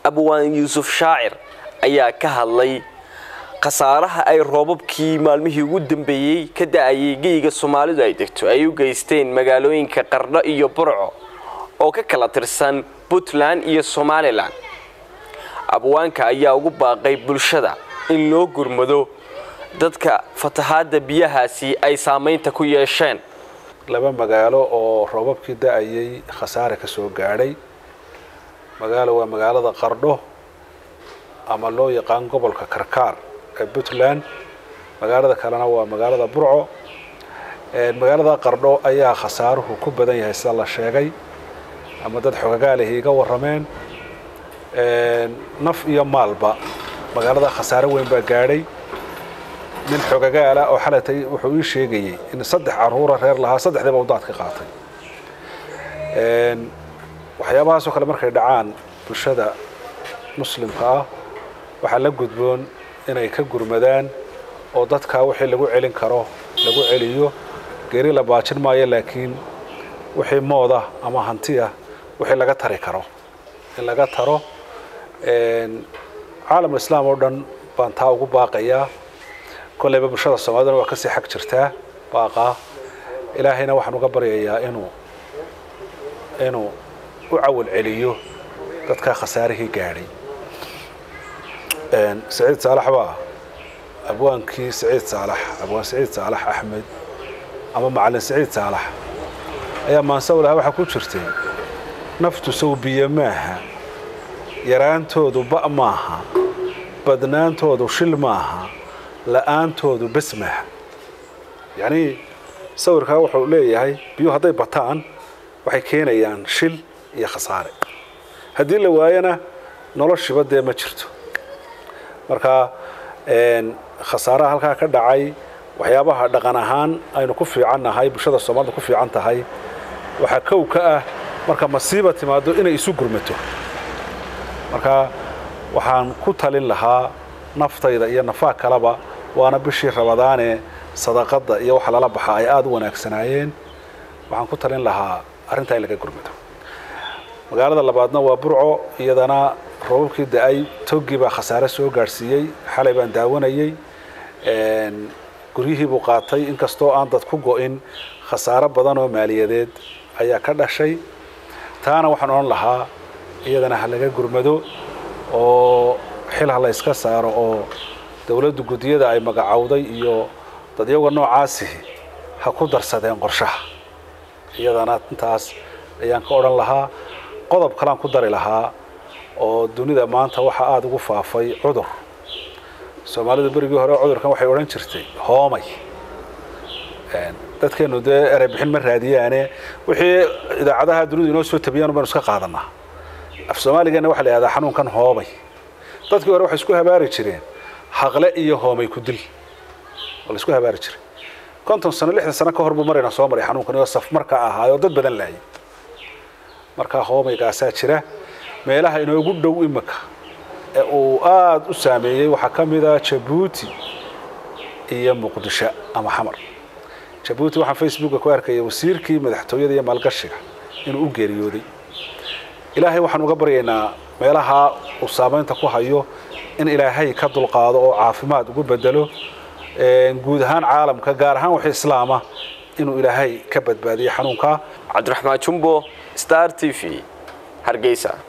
abwaan yuusuf shaacir ayaa ka hadlay khasaaraha ay roobabkii maalmihii ugu dambeeyey ka da-ayay geyga soomaalidu ay degto ay u geysteen magaalooyinka qardho iyo burco oo ka kala tirsan puntland iyo somalilan abwaanka ayaa ugu baaqay bulshada in loo gurmado dadka fatahaadda biyahaasi ay saamaynta ku yeesheen laba magaalo oo roobabkii da-ayay khasaare ka soo gaadhay magaalo waa magaalada qardho ama loo yaqaan gobolka karkaar ee puntland magaalada kalena waa magaalada burco magaalada qardho ayaa khasaaruhu ku badan yahay sida la sheegay ama dad xogagaalihi iga warrameen naf iyo maalba magaalada khasaare weyn baa gaadhay nin xogagaala oo xalatay wuxuu ii sheegayey in saddex caruura reer lahaa saddexdiiba udaad ka qaatay waxyaabahaasoo kale markay dhacaan bulshada muslimka ah waxaa la gudboon inay ka gurmadaan oo dadkaa wixii lagu celin karo lagu celiyo geeri la baajin maayo laakiin wixii mooda ama hantiya wixii laga tari karo in laga taro caalamul islaam oo dhan baan taa ugu baaqayaa kolleyba bulshada soomaaliduna waa kasii xag jirtaa baaqaa ilaahayna waxaan uga baryayaa inuu inuu u cawal celiyo dadkaa khasaarihii gaadhay saciid saalax baa abwaankii saciid saalax abwaan saciid saalax axmed ama macalin saciid saalax ayaa maansawlaha waxaa ku jirtay naftu sawbiye maaha yaraantoodu ba' maaha badnaantoodu shil maaha la-aantoodu bes maaha yacnii sawirkaa wuxuu leeyahay biyuhu hadday bataan waxay keenayaan shil iyo khasaare haddii la waayana noloshiba dee ma jirto marka khasaaraha halkaa ka dhacay waxyaabaha dhaqan ahaan aynu ku fiicannahay bulshada soomaalida ku fiican tahay waxaa kow ka ah marka masiiba timaado inay isu gurmato marka waxaan ku talin lahaa naftayda iyo nafaa kaleba waana bishii rabadaane sadaqadda iyo waxa lala baxa ay aada u wanaagsanaayeen waxaan ku talin lahaa arrintaa in laga gurmado magaalada labaadna waa burco iyadana roobabkii da-ay toggii baa khasaare soo gaadhsiiyey xalay baan daawanayey guryihii buu qaatay inkastoo aan dad ku go-in khasaaro badan oo maaliyadeed ayaa ka dhashay taana waxaan odhan lahaa iyadana ha laga gurmado oo xil ha la yska saaro oo dowladdu guddiyada ay magacowday iyo dadyaga noocaasihi ha ku darsadeen qorshaha iyadana intaas ayaan ka odhan lahaa qodob kalean ku dari lahaa oo dunida maanta waxaa aada ugu faafay cudur soomaalidu berigii hore cudurkan waxay odhan jirtay hoomay dadkeenu dee erey bixin ma raadiyaane wixii idaacadaha dunidu inoo soo tabiyaan baynu iska qaadanaa af soomaaligana waxa la yihahdaa xanuunkan hoomay dadkii hore waxay isku habaari jireen haqle iyo hoomay ku dil oo la isku habaari jiray konton sano lixdan sano ka hor buu marayna soo maray xanuunkan oo saf marka ahaayoo dad badan laayay markaa hoomaygaasaa jira meelaha inoogu dhow imika ee uu aada u saameeyey waxaa ka mid a jabuuti iyo muqdisho ama xamar jabuuti waxaan facebooka ku arkaya wasiirkii madaxtooyada iyo maalgashiga inuu u geeriyooday ilaahay waxaan uga baryaynaa meelaha uu saamaynta ku hayo in ilaahay ka dulqaado oo caafimaad ugu bedelo guud ahaan caalamka gaar ahaan wixii islaama inuu ilaahay ka badbaadiyo xanuunka cabdiraxmaan jumbo star t v hargeysa